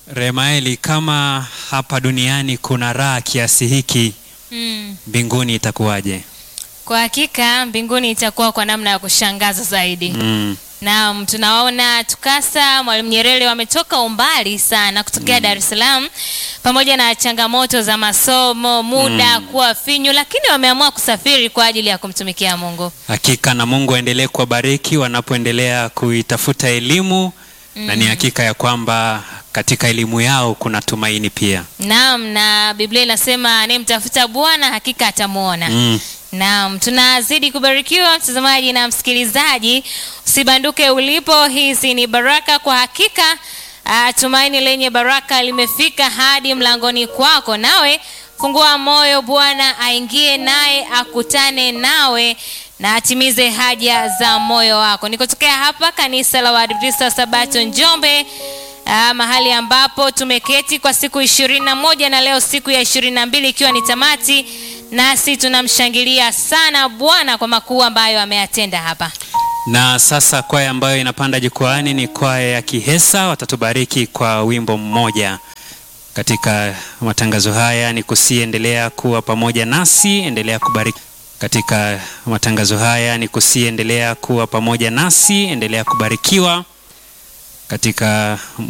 Remaeli, kama hapa duniani kuna raha kiasi hiki, Mm. mbinguni itakuwaje? Kwa hakika mbinguni itakuwa kwa namna ya kushangaza zaidi. Mm. Naam, tunawaona TUCASA Mwalimu Nyerere wametoka umbali sana kutokea Dar es Salaam, pamoja na changamoto za masomo, muda kuwa finyu, lakini wameamua kusafiri kwa ajili ya kumtumikia Mungu. Hakika na Mungu aendelee kuwabariki wanapoendelea kuitafuta elimu na ni hakika ya kwamba katika elimu yao kuna tumaini pia. Naam, na Biblia inasema anayemtafuta Bwana hakika atamwona. Mm. Naam, tunazidi kubarikiwa mtazamaji na msikilizaji, usibanduke ulipo. Hizi ni baraka kwa hakika. ah, tumaini lenye baraka limefika hadi mlangoni kwako, nawe fungua moyo, Bwana aingie naye akutane nawe na atimize haja za moyo wako. Nikotokea hapa kanisa la Waadventista wa Sabato Njombe. Ah, mahali ambapo tumeketi kwa siku ishirini na moja na leo siku ya ishirini na mbili ikiwa ni tamati, nasi tunamshangilia sana Bwana kwa makuu ambayo ameyatenda hapa. Na sasa kwaya ambayo inapanda jukwaani ni kwaya ya Kihesa, watatubariki kwa wimbo mmoja katika matangazo haya. Ni kusiendelea kuwa pamoja nasi, endelea kubariki katika matangazo haya. Ni kusiendelea kuwa pamoja nasi, endelea kubarikiwa katika